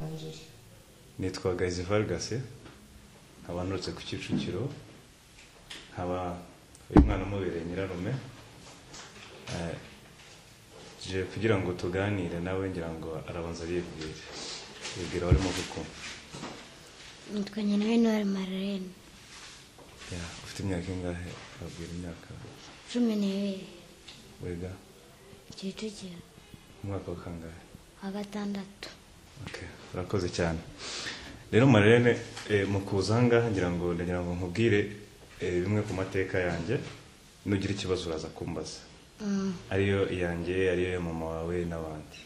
yinjiye nitwa gayizi varigase nkaba nturutse ku kicukiro nkaba uyu mwana umubereye nyirarume Eh, je kugira ngo tuganire nawe ngira ngo arabanza yibwire yibwira aho arimo gukunda nitwa nyinawe ntwari mararene Yeah, ufite imyaka ingahe abwira imyaka cumi n'ibiri wiga kicukiro umwaka wa kangahe wa gatandatu Okay, urakoze cyane rero marene eh, mu kuza aha ngaha ngira ngo ndagira ngo nkubwire eh, bimwe ku mateka yanjye nugira ikibazo uraza kumbaza Mm, ariyo iyanjye ariyo ya mama wawe n'abandi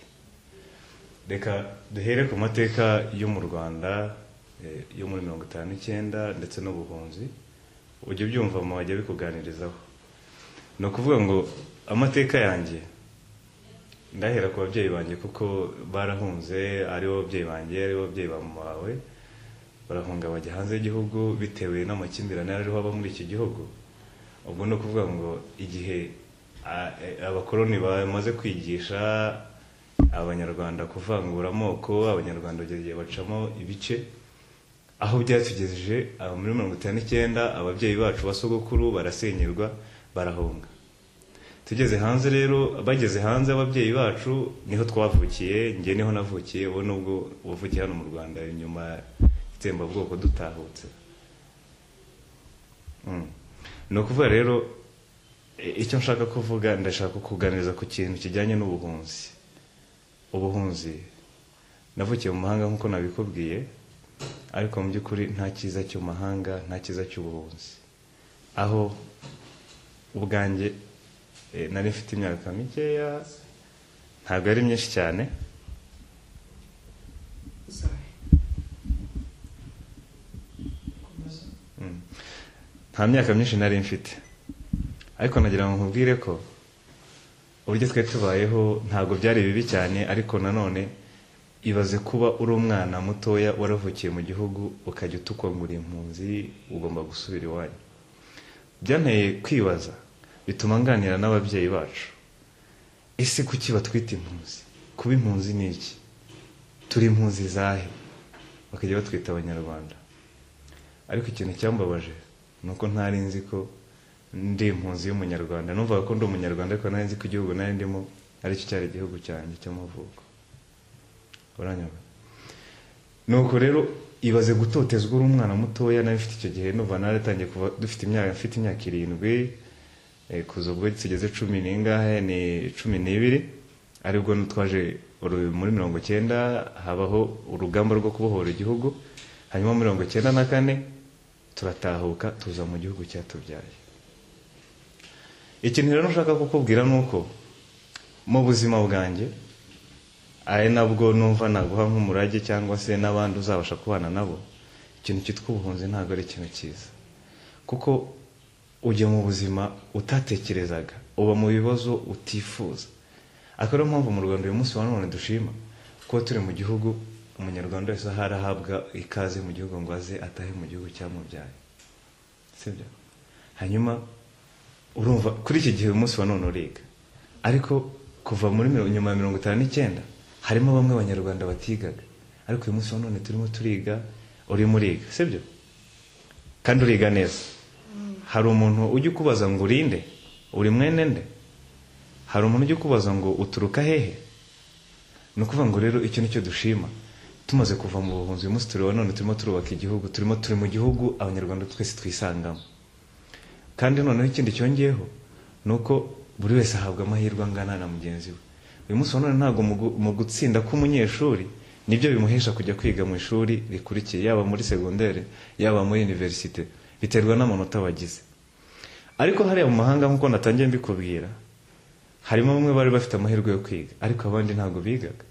reka duhere ku mateka yo mu rwanda eh, yo muri mirongo itanu n'icyenda ndetse n'ubuhunzi ujya ubyumva mama wajya bikuganirizaho ni ukuvuga ngo amateka yanjye ndahera ku babyeyi banjye kuko barahunze aribo babyeyi banjye aribo babyeyi ba mama wawe barahunga bajya hanze y'igihugu bitewe n'amakimbirane ariho aba muri iki gihugu ubwo ni ukuvuga ngo igihe a- e- abakoloni bamaze kwigisha abanyarwanda kuvangura amoko abanyarwanda bagiye bacamo ibice aho byatugejeje aba muri mirongo itanu n'icyenda ababyeyi bacu basogokuru barasenyerwa barahunga tugeze hanze rero bageze hanze ababyeyi bacu niho twavukiye njye niho navukiye wowe nubwo wavukiye hano mu rwanda nyuma y'itsembabwoko dutahutse Mm. ni ukuvuga rero i- icyo nshaka kuvuga ndashaka kuganiriza ku kintu kijyanye n'ubuhunzi ubuhunzi navukiye mu mahanga nk'uko nabikubwiye ariko mu by'ukuri nta cyiza cy'umahanga nta cyiza cy'ubuhunzi aho ubwanjye eh, nari mfite imyaka mikeya ntabwo ari myinshi cyane Mm. nta myaka myinshi nari mfite ariko nagira ngo nkubwire ko uburyo twari tubayeho ntabwo byari bibi cyane ariko nanone ibaze kuba uri umwana mutoya waravukiye mu gihugu ukajya utukwa ngo uri impunzi ugomba gusubira iwanyu byanteye kwibaza bituma nganira n'ababyeyi bacu ese kuki batwita impunzi kuba impunzi ni iki turi impunzi zahe bakajya batwita abanyarwanda ariko ikintu cyambabaje ni uko ntari nzi ko ndi impunzi y'umunyarwanda numvaga ko ndi umunyarwanda ariko nari nzi ko igihugu nari ndimo aricyo cyari igihugu cyanjye cy'amavuko uranyumva nuko rero ibaze gutotezwa uri umwana mutoya nari mfite icyo gihe numva naratangiye kuva dufite imyaka mfite imyaka irindwi eh, kuza ubwo tugeze cumi n'ingahe ni cumi n'ibiri aribwo twaje uru- muri mirongo icyenda habaho urugamba rwo kubohora igihugu hanyuma mirongo icyenda na kane turatahuka tuza mu gihugu cyatubyaye ikintu rero nshaka kukubwira ni uko mu buzima bwanjye ari nabwo numva naguha nk'umurage cyangwa se n'abandi uzabasha kubana nabo ikintu cyitwa ubuhunzi ntabwo ari ikintu cyiza kuko ujya mu buzima utatekerezaga uba mu bibazo utifuza akaba ariyo mpamvu mu rwanda uyu munsi wa none dushima kuba turi mu gihugu umunyarwanda wese aho arahabwa ikaze mu gihugu ngo aze atahe mu gihugu cyamubyaye sibyo hanyuma urumva kuri iki gihe uyu munsi wa none uriga ariko kuva muri mirongo- nyuma ya mirongo itanu n'icyenda harimo bamwe abanyarwanda batigaga ariko uyu munsi wa none turimo turiga urimo uriga sibyo kandi uriga neza hari umuntu ujya ukubaza ngo urinde uri mwene nde hari umuntu ujya ukubaza ngo uturuka hehe ni ukuvuga ngo rero icyo ni cyo dushima tumaze kuva mu buhunzi uyu munsi tureba none turimo turubaka igihugu turimo turi mu gihugu abanyarwanda twese twisangamo kandi noneho ikindi cyongeyeho ni uko buri wese ahabwa amahirwe angana na mugenzi we uyu munsi wa none ntabwo mu gu- mu gutsinda k'umunyeshuri nibyo bimuhesha kujya kwiga mu ishuri rikurikiye yaba muri segonderi yaba muri iniverisite biterwa n'amanota bagize ariko hariya mu mahanga nk'uko natangiye mbikubwira harimo bamwe bari bafite amahirwe yo kwiga ariko abandi ntabwo bigaga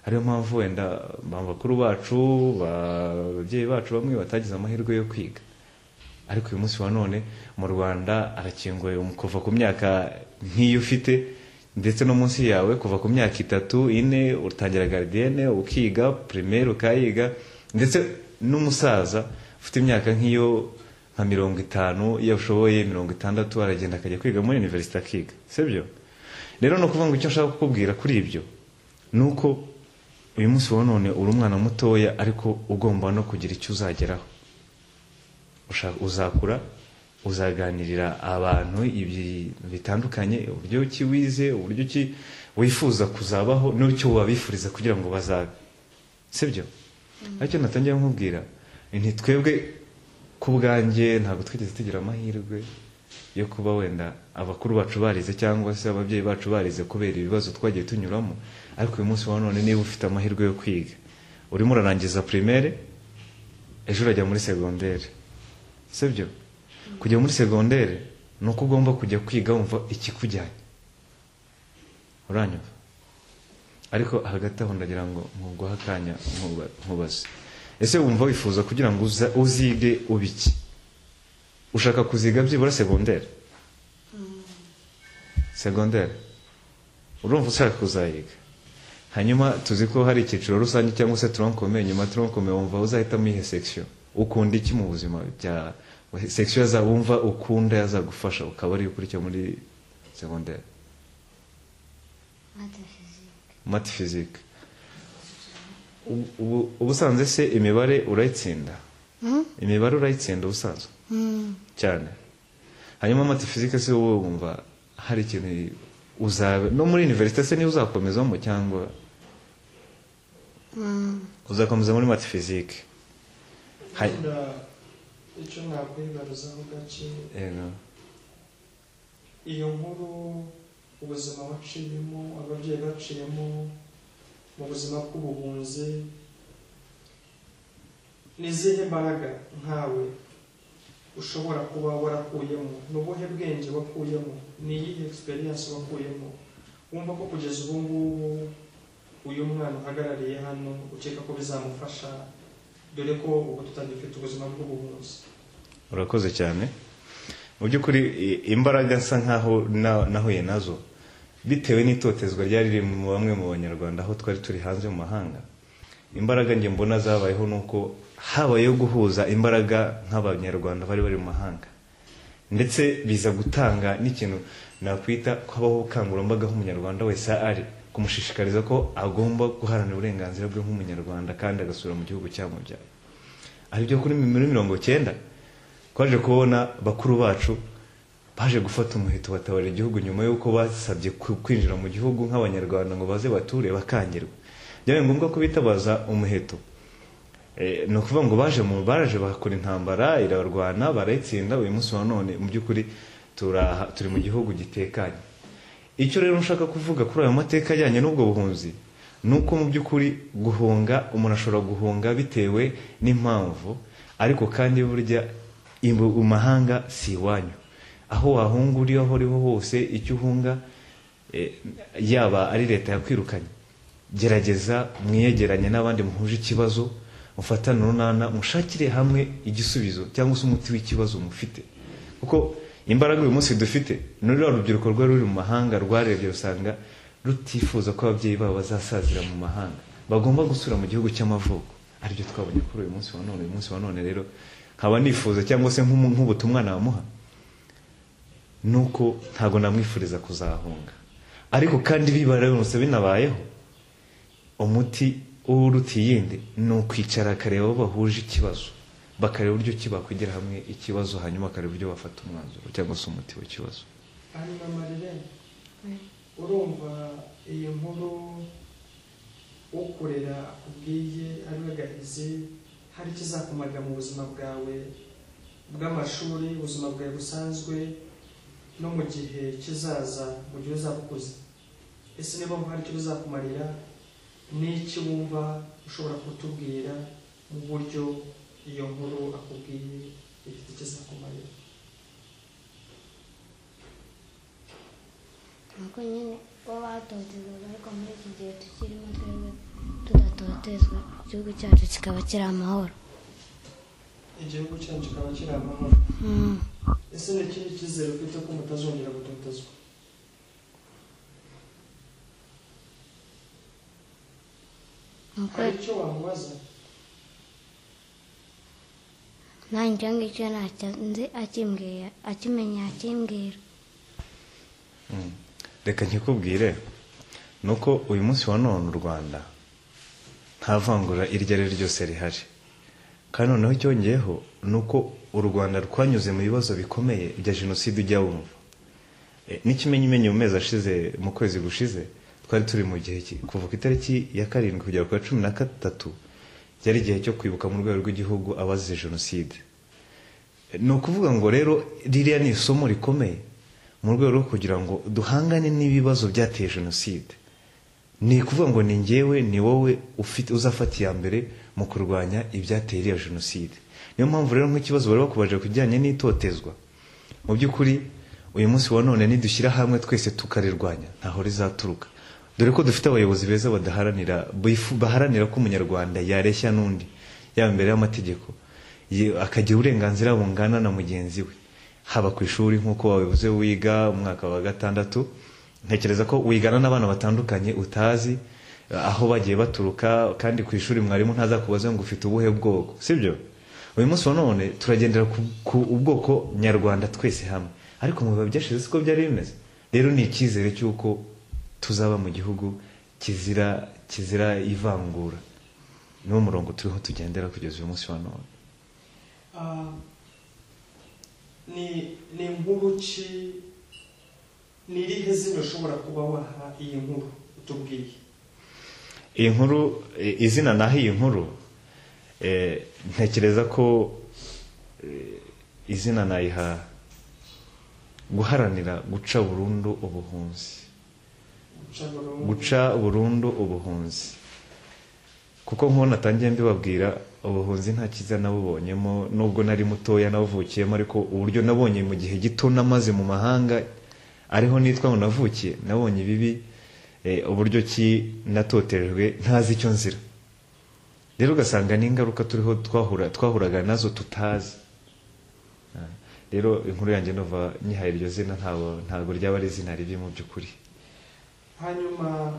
ariyo mpamvu wenda ba bakuru bacu ba- ababyeyi bacu bamwe batagize amahirwe yo kwiga ariko uyu munsi wa none mu rwanda arakinguye um- kuva ku myaka nk'iyo ufite ndetse no munsi yawe kuva ku myaka itatu ine utangira garidiyene ukiga primaire ukayiga ndetse n'umusaza ufite imyaka nk'iyo nka mirongo itanu iyo ushoboye mirongo itandatu aragenda akajya kwiga muri iniverisite akiga sibyo rero ni ukuvuga ngo icyo nshaka kukubwira kuri ibyo ni uko uyu munsi wa none uri umwana mutoya ariko ugomba no kugira icyo uzageraho Usha- uzakura uzaganirira abantu ibi bitandukanye uburyo ki wize uburyo ki wifuza kuzabaho n'icyo wabifuriza kugira ngo bazabe sibyo aricyo natangira nkubwira nti twebwe ku bwanjye ntabwo twigeze tugira amahirwe yo kuba wenda abakuru bacu barize cyangwa se ababyeyi bacu barize kubera ibibazo twagiye tunyuramo ariko uyu munsi wa none niba ufite amahirwe yo kwiga urimo urarangiza primaire ejo urajya muri segondere sibyo kujya muri segondere ni uko ugomba kujya kwiga wumva ikikujyanye uranyumva ariko hagati aho ndagira ngo nkuguhe akanya nkuba- nkubaze ese wumva wifuza kugira ngo uza- uzige ubiki ushaka kuziga byibura segondere segondere urumva ushaka kuzayiga hanyuma tuzi ko hari icyiciro rusange cyangwa se tronkomeye nyuma tronkomeye wumva uzahitamo ihe section ukunda iki mu buzima bya section yaza wumva ukunda yazagufasha ukaba ari ukurikira muri segondere mata fizike mat physique Ubu- ubu- ubusanzwe se imibare urayitsinda imibare urayitsinda ubusanzwe cyane hanyuma mati fizike se wowe wumva hari ikintu uzabe no muri universite se niba uzakomezamo cyangwa uzakomeza muri mati fizike Hai. Ukunda icyo nakwibaruzaho gake yego iyo nkuru ubuzima waciyemo ababyeyi baciyemo mu buzima bw'ubuhunzi ni izihe mbaraga nkawe ushobora kuba warakuyemo ni ubuhe bwenge wakuyemo ni iyihe experience wakuyemo wumva ko kugeza ubu ngubu uyu mwana uhagarariye hano ukeka ko bizamufasha dore ko ubu tutagifite ubuzima bw'ubuhunzi urakoze cyane mu by'ukuri i- imbaraga nsa nkaho na- nahuye nazo bitewe n'itotezwa ryari riri mu bamwe mu banyarwanda aho twari turi hanze mu mahanga imbaraga njye mbona zabayeho ni uko habayeho guhuza imbaraga nk'abanyarwanda bari bari mu mahanga ndetse biza gutanga n'ikintu nakwita ko habaho ubukangurambaga aho umunyarwanda wese ari kumushishikariza ko agomba guharanira uburenganzira bwe nk'umunyarwanda kandi agasubira mu gihugu cyamubyaye ari byo kuri muri mirongo cyenda twaje kubona bakuru bacu baje gufata umuheto batabara igihugu nyuma y'uko basabye ku- kwinjira mu gihugu nk'abanyarwanda ngo baze bature bakangirwa byabaye ngombwa ko bitabaza umuheto Eh, ni ukuvuga ngo baje mu baraje bakora intambara irarwana barayitsinda uyu munsi wa none mu by'ukuri turaha- turi mu gihugu gitekanye icyo rero nshaka kuvuga kuri ayo mateka ajyanye n'ubwo buhunzi ni uko mu by'ukuri guhunga umuntu ashobora guhunga bitewe n'impamvu ariko kandi burya imbu- amahanga si iwanyu aho wahunga uri aho uriho hose icyo uhunga eh, yaba ari leta yakwirukanye gerageza mwiyegeranye n'abandi muhuje ikibazo mufatane urunana mushakire hamwe igisubizo cyangwa se umuti w'ikibazo mufite kuko imbaraga uyu munsi dufite ni ruriya rubyiruko rwari ruri mu mahanga rwarebye rusanga rutifuza ko ababyeyi babo bazasazira mu mahanga bagomba gusura mu gihugu cy'amavuko aribyo twabonye kuri uyu munsi wa none uyu munsi wa none rero nkaba nifuza cyangwa se nk'umu- nk'ubutumwa namuha nuko ntabwo namwifuriza kuzahunga ariko kandi bibaramutse binabayeho umuti w'uruti yindi ni ukwicara akareba abo bahuje ikibazo bakareba uburyo ki bakwigira hamwe ikibazo hanyuma bakareba uburyo bafata umwanzuro cyangwa se umuti w'ikibazo hanyuma amarira urumva iyo nkuru ukorera akubwiye ari we gahizi hari ikizakumarira mu buzima bwawe bw'amashuri ubuzima bwawe busanzwe no mu gihe kizaza mu gihe uzaba ukuze ese niba hari icyo bizakumarira n'iki wumva ushobora kutubwira mu buryo iyo nkuru akubwiye ifite ikizakumarira nuko nyine bo batotezwaga ariko muri iki gihe tukirimo twebwe tudatotezwa igihugu cyacu kikaba kiri amahoro igihugu cyacu kikaba kiri amahoro ese ni ikindi cyizere ufite ko mutazongera gutotezwa nuko hari icyo wamubaza nanjye icyo ngicyo ntacyo nzi akimbwira akimenya akimbwira reka nkikubwire ni uko uyu munsi wa none u rwanda nta vangura iryo ari ryo ryose rihari kandi noneho cyongeyeho ni uko u rwanda rwanyuze mu bibazo bikomeye bya jenoside ujya wumva Eh, n'ikimenyimenyi mu mezi ashize mu kwezi gushize twari turi mu gihe ki- kuva ku itariki ya karindwi kugera ku ya cumi na gatatu byari igihe cyo kwibuka mu rwego rw'igihugu abazize jenoside ni ukuvuga ngo rero ririya ni isomo rikomeye mu rwego rwo kugira ngo duhangane n'ibibazo byateye jenoside ni ukuvuga ngo ni ngewe ni wowe ufite uzafata iya mbere mu kurwanya ibyateye iriya jenoside niyo mpamvu rero nk'ikibazo bari bakubaje ku bijyanye n'itotezwa mu by'ukuri uyu munsi wa none nidushyira hamwe twese tukarirwanya ntaho rizaturuka dore ko dufite abayobozi beza badaharanira bifu- baharanira ko umunyarwanda yareshya n'undi yaba imbere y'amategeko ye- akagira uburenganzira bungana na mugenzi we haba ku ishuri nk'uko wabivuze wiga umwaka wa gatandatu ntekereza ko wigana n'abana batandukanye utazi eh, aho bagiye baturuka kandi ku ishuri mwarimu ntazakubaze ngo ufite ubuhe bwoko sibyo uyu munsi wa none turagendera ku, ku ubwoko nyarwanda twese hamwe ariko mu bihe byashize siko byari bimeze rero ni icyizere cy'uko tuzaba mu gihugu kizira kizira ivangura niwo murongo turiho tugendera kugeza uyu munsi wa none Ah, ni ni inkuru ki ni irihe zina ushobora kuba waha iyi nkuru utubwiye iyi nkuru i- izina naho iyi nkuru eh, ntekereza ko eh, izina nayiha guharanira guca burundu ubuhunzi guca burundu guca burundu ubuhunzi kuko nk'ubu natangiye mbibabwira ubuhunzi nta cyiza nabubonyemo nubwo nari mutoya nabuvukiyemo ariko uburyo nabonye mu gihe gito namaze mu mahanga ariho nitwa ngo navukiye nabonye ibibi eh, uburyo ki natotejwe ntazi icyo nzira rero ugasanga n'ingaruka turiho twahura twahuraga nazo tutazi Ah, rero inkuru yanjye numva nyihaye iryo zina ntabwo ntabwo ryaba ari izina ribi mu by'ukuri hanyuma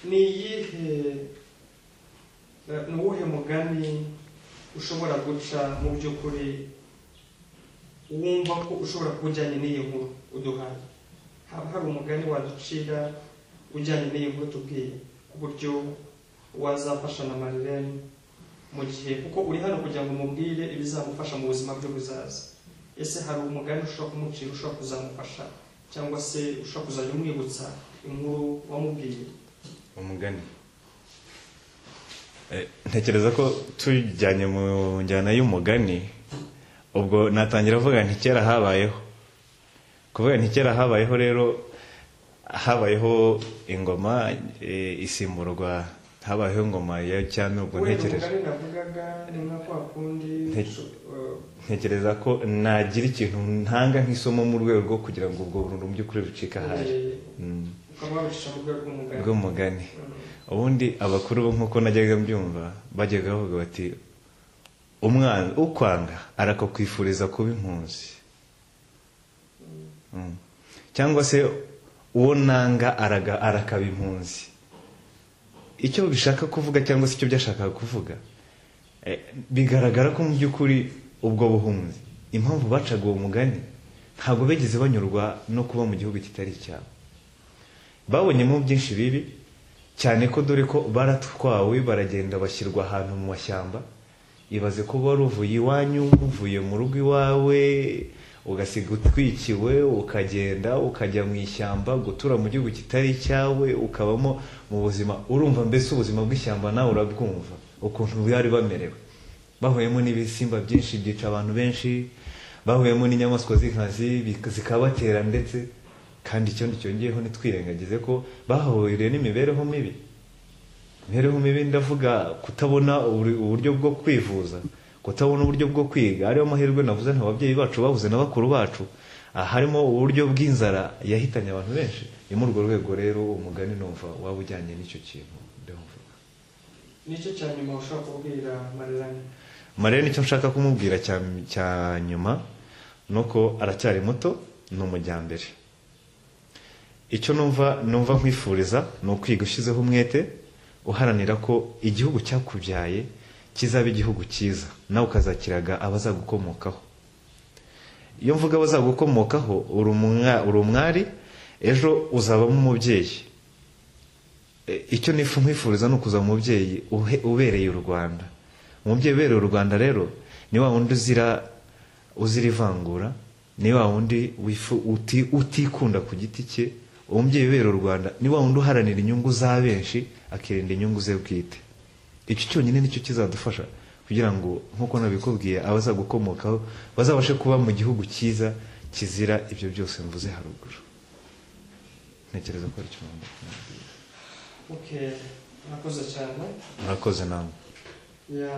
ni iyihe eh, ni uwuhe mugani ushobora guca mu by'ukuri wumva ko ushobora kuba ujyanye n'iyi nkuru uduhaye haba hari umugani waducira ujyanye n'iyi nkuru tubwiye ku buryo wazafasha na marirene mu gihe kuko uri hano kugira ngo umubwire ibizamufasha mu buzima bwe buzaza ese hari umugani ushobora kumucira ushobora kuzamufasha cyangwa se ushobora kuzajya umwibutsa inkuru wamubwiye umugani Eh, ntekereza ko tujyanye mu njyana y'umugani ubwo natangira avuga nti kera habayeho kuvuga nti kera habayeho rero habayeho ingoma eh, isimburwa habayeho ingoma ya cyami ubwo wenda ntekereje umugani navugaga ni nka kwa kundi Ntekereje. usho- eh, ntekereza ko nagira ikintu ntanga nk'isomo mu rwego rwo kugira ngo ubwo burundu mu by'ukuri bucike ahari eh, Mm, ukaba wabicisha mu rwego rw'umugani bw'umugani Mm. ubundi abakuru bo nk'uko najyaga mbyumva bajyaga bavuga bati umwana ukwanga arakukwifuriza kuba impunzi Mm. cyangwa se uwo nanga araga- arakaba impunzi icyo bishaka kuvuga cyangwa se icyo byashakaga kuvuga eh, bigaragara ko mu by'ukuri ubwo buhunzi impamvu bacaga uwo mugani ntabwo bigeze banyurwa no kuba mu gihugu kitari icyabo babonyemo byinshi bibi cyane ko dore ko baratwawe baragenda bashyirwa ahantu mu mashyamba ibaze ko wari uvuye iwanyu uvuye mu rugo iwawe ugasiga utwikiwe ukagenda ukajya mu ishyamba gutura mu gihugu kitari icyawe ukabamo mu buzima urumva mbese ubuzima bw'ishyamba nawe urabwumva ukuntu bari bamerewe bahuyemo n'ibisimba byinshi byica abantu benshi bahuyemo n'inyamaswa z'inkazi bik- zikabatera ndetse kandi icyo cyongeyeho ntitwirengagize ko bahahuriye n'imibereho mibi imibereho mibi ndavuga kutabona uburi- uburyo bwo kwivuza kutabona uburyo bwo kwiga ariyo mahirwe navuze nta babyeyi bacu babuze na bakuru bacu aha harimo uburyo bw'inzara yahitanye abantu benshi ni muri urwo rwego rero umugani numva waba ujyanye n'icyo kintu ndumva nicyo cya nyuma ushobora kubwira marirane mariya nicyo nshaka kumubwira cya, cya nyuma ni uko aracyari muto ni umujyambere icyo numva numva nkwifuriza ni ukwiga ushyizeho umwete uharanira ko igihugu cyakubyaye kizaba igihugu cyiza nawe ukazakiraga abazagukomokaho iyo mvuga abazagukomokaho uri umwa- uri umwari ejo uzabamo umubyeyi Eh, icyo nifu nkwifuriza ni ukuza umubyeyi uhe- ubereye u rwanda umubyeyi ubereye u rwanda rero ni wa wundi uzira uzira ivangura ni wa wundi wifu- uti- utikunda ku giti cye umubyeyi ubereye u rwanda ni wa wundi uharanira inyungu za benshi akirinda inyungu ze bwite icyo cyonyine nicyo kizadufasha kugira ngo nk'uko nabikubwiye abazagukomokaho bazabashe kuba mu gihugu cyiza kizira ibyo byose mvuze haruguru ntekereza ko ari cyo ngomba kumubwira. okay murakoze cyane murakoze namwe ya